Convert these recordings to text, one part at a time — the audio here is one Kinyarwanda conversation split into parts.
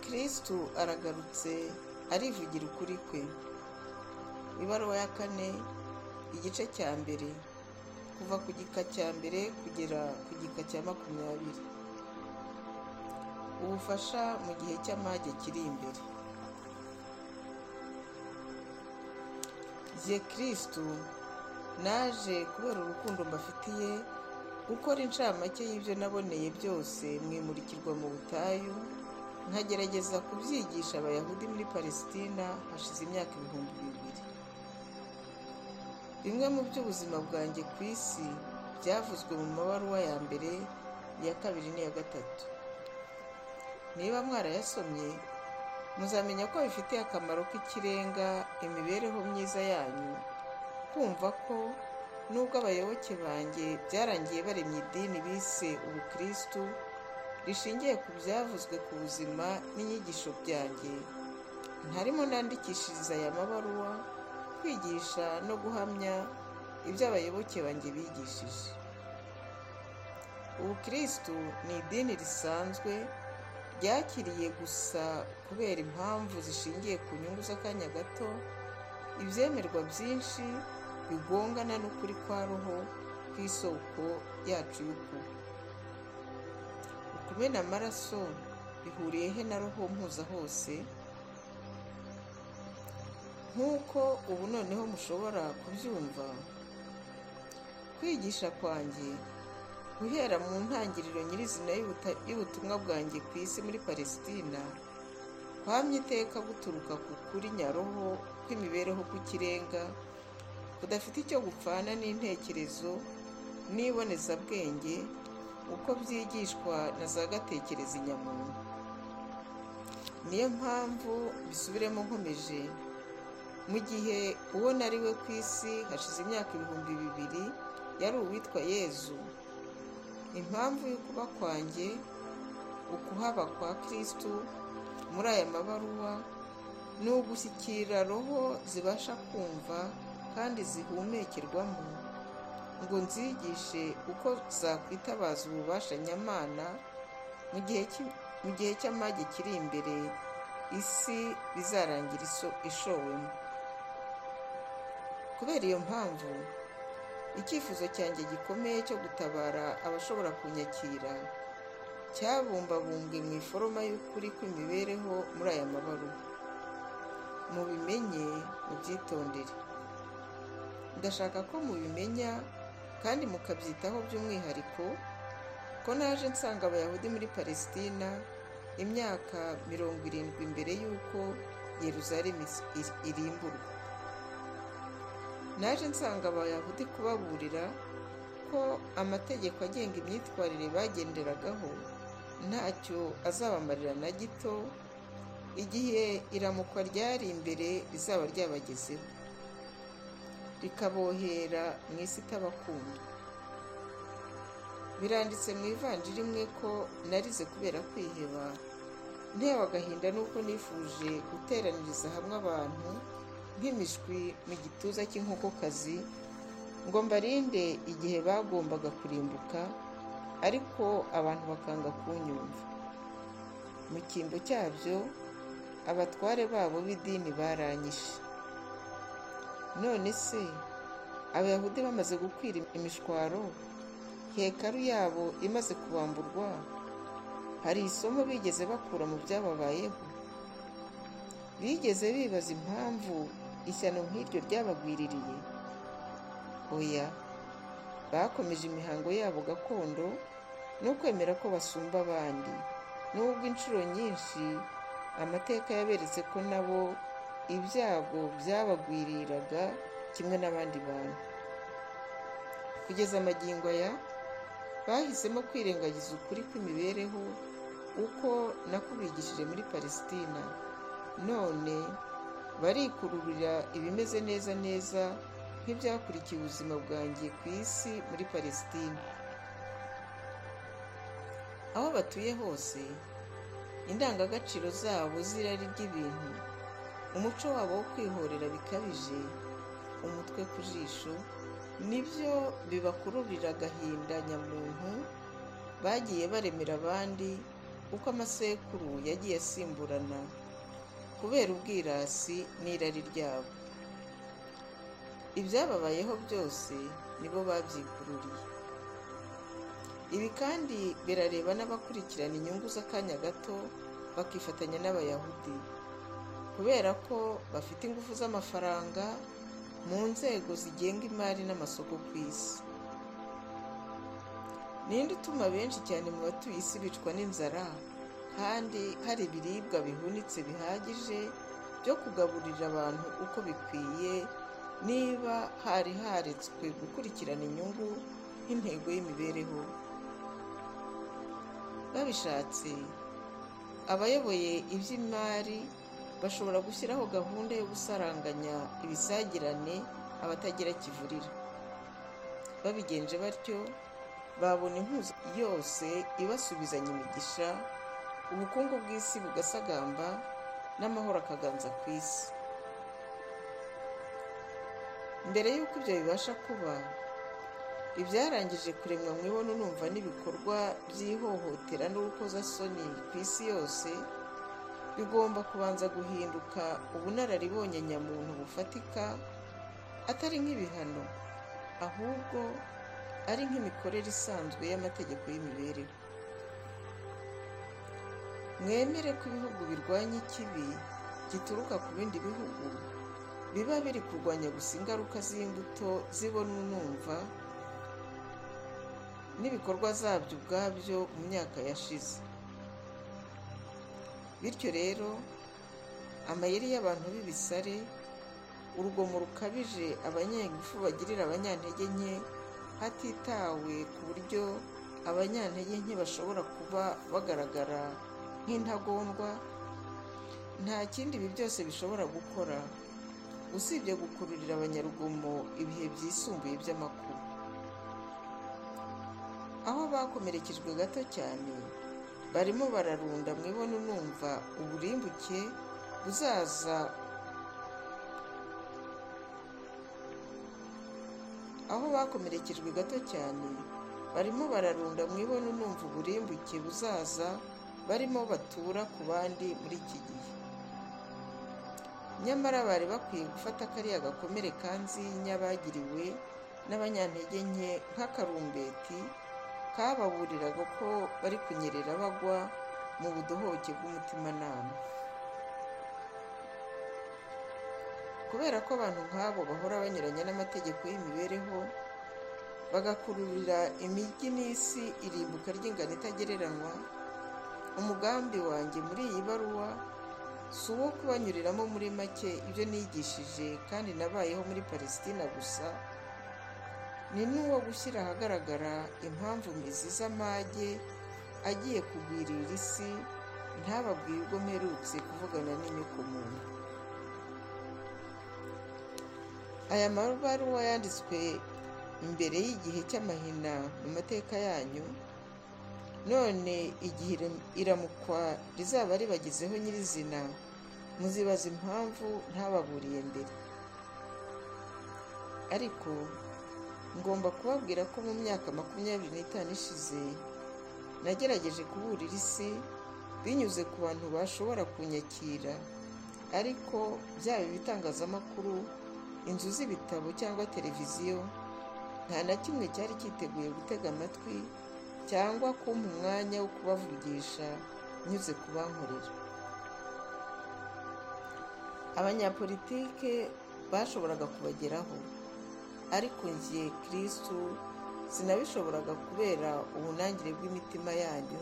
kristu aragarutse arivugira ukuri kwe ibaruwa ya kane igice cya mbere kuva ku gika cya mbere kugera ku gika cya makumyabiri ubufasha mu gihe cy'amage kiri imbere jye kristu naje kubera urukundo mbafitiye gukora inshamake y'ibyo naboneye byose mwimurikirwa mu butayu nkagerageza kubyigisha abayahudi muri palesitina hashize imyaka ibihumbi bibiri bimwe mu by'ubuzima bwanjye ku isi byavuzwe mu mabaruwa ya mbere iya kabiri n'iya gatatu niba mwarayasomye muzamenya ko bifitiye akamaro k'ikirenga imibereho myiza yanyu kumva ko nubwo abayoboke banjye byarangiye baremye idini bise ubukristu rishingiye ku byavuzwe ku buzima n'inyigisho byanjye ntarimo nandikishiriza aya mabaruwa kwigisha no guhamya ibyo abayoboke banjye bigishije ubukristu ni idini risanzwe ryakiriye gusa kubera impamvu zishingiye ku nyungu z'akanya gato ibyemerwa byinshi bigongana n'ukuri kwa roho kw'isoko yacu y'ukuri ukumena amaraso bihuriye he na roho mpuza hose nk'uko ubu noneho mushobora kubyumva kwigisha kwanjye guhera mu ntangiriro nyirizina y'ubutumwa bwanjye ku isi muri palesitina kwamye iteka guturuka ku kuri nyaroho kw'imibereho k'ikirenga kudafite icyo gupfana n'intekerezo n'ibonezabwenge uko byigishwa na za gatekereza inyamuntu niyo mpamvu bisubiremo nkomeje mu gihe uwo nari we ku isi hashize imyaka ibihumbi bibiri yari uwitwa yezu impamvu y'ukuba kwanjye ukuhaba kwa kirisitu muri aya mabaruwa ni ugushyikira roho zibasha kumva kandi zihumekerwamo ngo nzigishe uko zakwitabaza ububasha nyamana mu gihe cy'amage kiri imbere isi bizarangira ishowemo kubera iyo mpamvu icyifuzo cyanjye gikomeye cyo gutabara abashobora kunyakira cyabumbabumbwe mu iforoma y'ukuri kw'imibereho muri aya mabaruwa mubimenye mubyitondere ndashaka ko mubimenya kandi mukabyitaho by'umwihariko ko naje nsanga abayahudi muri palesitina imyaka mirongo irindwi mbere y'uko yeruzalemu irimburwa naje nsanga abayahudi kubaburira ko amategeko agenga imyitwarire bagenderagaho ntacyo azabamarira na gito igihe iramukwa ryari imbere rizaba ryabagezeho rikabohera mu isi itabakunda biranditse mu ivanjiri imwe ko narize kubera kwiheba ntewe agahinda n'uko nifuje guteraniriza hamwe abantu nk'imishwi mu gituza cy'inkokokazi ngo mbarinde igihe bagombaga kurimbuka ariko abantu bakanga kunyumva mu cyimbo cyabyo abatware babo b'idini baranyishe none se abayahudi bamaze gukwira imishwaro hekaru yabo imaze kubamburwa hari isomo bigeze bakura mu byababayeho bigeze bibaza impamvu ishyano nk'iryo ryabagwiririye oya bakomeje imihango yabo gakondo no kwemera ko basumba abandi nubwo inshuro nyinshi amateka yaberetse ko nabo ibyago byabagwiriraga kimwe n'abandi bantu kugeza amagingo aya bahisemo kwirengagiza ukuri kw'imibereho uko nakubigishije muri palesitina none barikururira ibimeze neza neza nk'ibyakurikiye ubuzima bwanjye ku isi muri palesitina aho batuye hose indangagaciro zabo z'irari ry'ibintu umuco wabo wo kwihorera bikabije umutwe ku jisho nibyo bibakururira agahinda nyamuntu bagiye baremera abandi uko amasekuru yagiye asimburana kubera ubwirasi n'irari ryabo ibyababayeho byose nibo babyikururiye ibi kandi birareba n'abakurikirana inyungu z'akanya gato bakifatanya n'abayahudi kubera ko bafite ingufu z'amafaranga mu nzego zigenga imari n'amasoko ku isi ninde utuma benshi cyane mu batuye isi bicwa n'inzara kandi hari ibiribwa bihunitse bihagije byo kugaburira abantu uko bikwiye niba hari haretswe gukurikirana inyungu nk'intego y'imibereho babishatse abayoboye iby'imari bashobora gushyiraho gahunda yo gusaranganya ibisagirane abatagira kivurira babigenje batyo babona inkuzi yose ibasubizanya imigisha ubukungu bw'isi bugasagamba n'amahoro akaganza ku isi mbere y'uko ibyo bibasha kuba ibyarangije kuremwa mu ibono numva n'ibikorwa by'ihohotera n'urukozasoni ku isi yose bigomba kubanza guhinduka ubunararibonye nyamuntu bufatika atari nk'ibihano ahubwo ari nk'imikorere isanzwe y'amategeko y'imibereho mwemere ko ibihugu birwanya ikibi gituruka ku bindi bihugu biba biri kurwanya gusa ingaruka z'imbuto zibona unumva n'ibikorwa zabyo ubwabyo mu myaka yashize bityo rero amayeri y'abantu b'ibisare urugomo rukabije abanyengufu bagirira abanyantege nke hatitawe ku buryo abanyantege nke bashobora kuba bagaragara nk'intagondwa nta kindi ibi byose bishobora gukora usibye gukururira abanyarugomo ibihe byisumbuye by'amakuru aho bakomerekejwe gato cyane barimo bararunda mwibona unumva uburimbuke buzaza aho bakomerekejwe gato cyane barimo bararunda mwibona unumva uburimbuke buzaza barimo batura ku bandi muri iki gihe nyamara bari bakwiye gufata kariya gakomere kanzinya bagiriwe n'abanyantege nke nk'akarumbeti kababuriraga ko bari kunyerera bagwa mu budohoke bw'umutimanama kubera ko abantu nk'abo bahora banyuranya n'amategeko y'imibereho bagakururira imijyi n'isi irimbuka ry'ingano itagereranywa umugambi wanjye muri iyi baruwa si uwo kubanyuriramo muri make ibyo nigishije kandi nabayeho muri palesitina gusa ni n'uwo gushyira ahagaragara impamvu mizi z'amage agiye kugwirira isi ntababwiye ubwo mperutse kuvugana n'inyoko muntu aya mabaruwa yanditswe mbere y'igihe cy'amahina mu mateka yanyu none igihe iramukwa rizaba ribagezeho nyirizina muzibaza impamvu ntababuriye mbere ariko ngomba kubabwira ko mu myaka makumyabiri n'itanu ishize nagerageje kuburira isi binyuze ku bantu bashobora kunyakira ariko byaba ibitangazamakuru inzu z'ibitabo cyangwa televiziyo nta na kimwe cyari cyiteguye gutega amatwi cyangwa kumpa umwanya wo kubavugisha nyuze kubankorera abanyapolitike bashoboraga kubageraho ariko njye kirisitu sinabishoboraga kubera ubunangire bw'imitima yanyu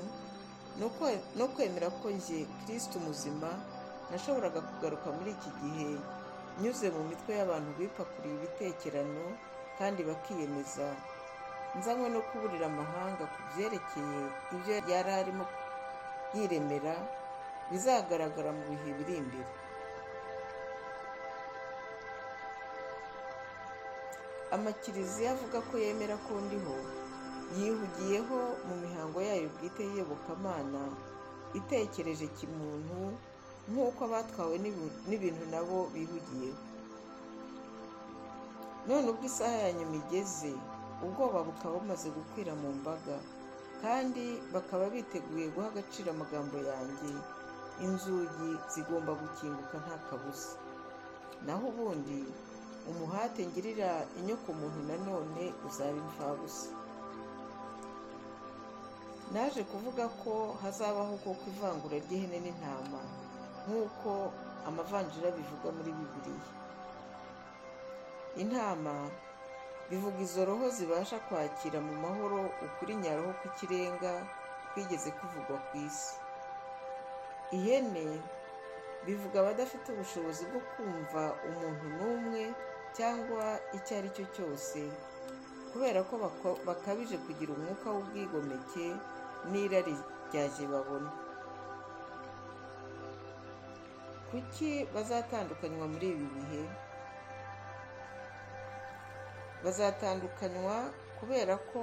no kwemera ko njye kirisitu muzima nashoboraga kugaruka muri iki gihe nyuze mu mitwe y'abantu bipakuriye ibitekerano kandi bakiyemeza nzanywe no kuburira amahanga ku byerekeye ibyo yari arimo yiremera bizagaragara mu bihe biri imbere amakiriziya avuga ko yemera ko ndiho yihugiyeho mu mihango yayo bwite y'iyobokamana itekereje kimuntu nk'uko abatwawe n'ibintu nabo bihugiyeho none ubwo isaha yanyu migeze ubwoba bukaba bumaze gukwira mu mbaga kandi bakaba biteguye guha agaciro amagambo yanjye inzugi zigomba gukinguka nta kabuza naho ubundi umuhate ngirira inyokomuntu nanone uzaba imfabusa naje kuvuga ko hazabaho koko ivangura ry'ihene n'intama nk'uko amavanjira bivuga muri bibiliya intama bivuga izo roho zibasha kwakira mu mahoro ukuri nyaroho kw'ikirenga kwigeze kuvugwa ku isi ihene bivuga abadafite ubushobozi bwo kumva umuntu n'umwe cyangwa icyo ari cyo cyose kubera ko bakabije kugira umwuka w'ubwigomeke n'irari ryaje babona kuki bazatandukanywa muri ibi bihe bazatandukanywa kubera ko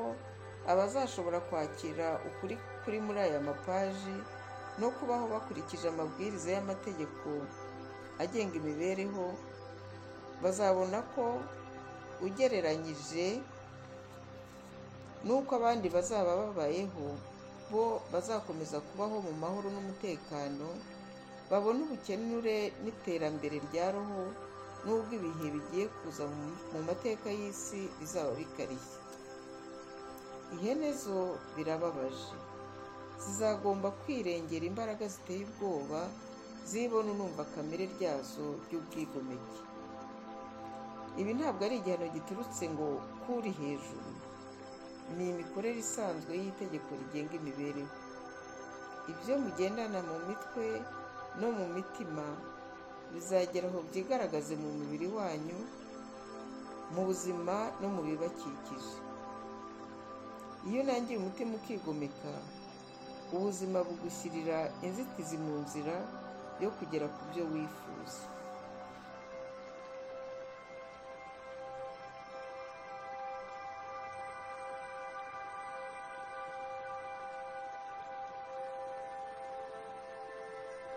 abazashobora kwakira ukuri kuri muri aya mapaji no kubaho bakurikije amabwiriza y'amategeko agenga imibereho bazabona ko ugereranyije n'uko abandi bazaba babayeho bo bazakomeza kubaho mu mahoro n'umutekano babona ubukenure n'iterambere rya roho n'ubwo ibihe bigiye kuza mu mateka y'isi bizaba bikarishye ihene zo birababaje zizagomba kwirengera imbaraga ziteye ubwoba zibona unumva kamere ryazo ry'ubwigomeke ibi ntabwo ari igihano giturutse ngo kuri hejuru ni imikorere isanzwe y'itegeko rigenga imibereho ibyo mugendana mu mitwe no mu mitima bizagera aho byigaragaze mu mubiri wanyu mu buzima no mu bibakikije iyo unangiye umutima ukigomeka ubuzima bugushyirira inzitizi mu nzira yo kugera ku byo wifuza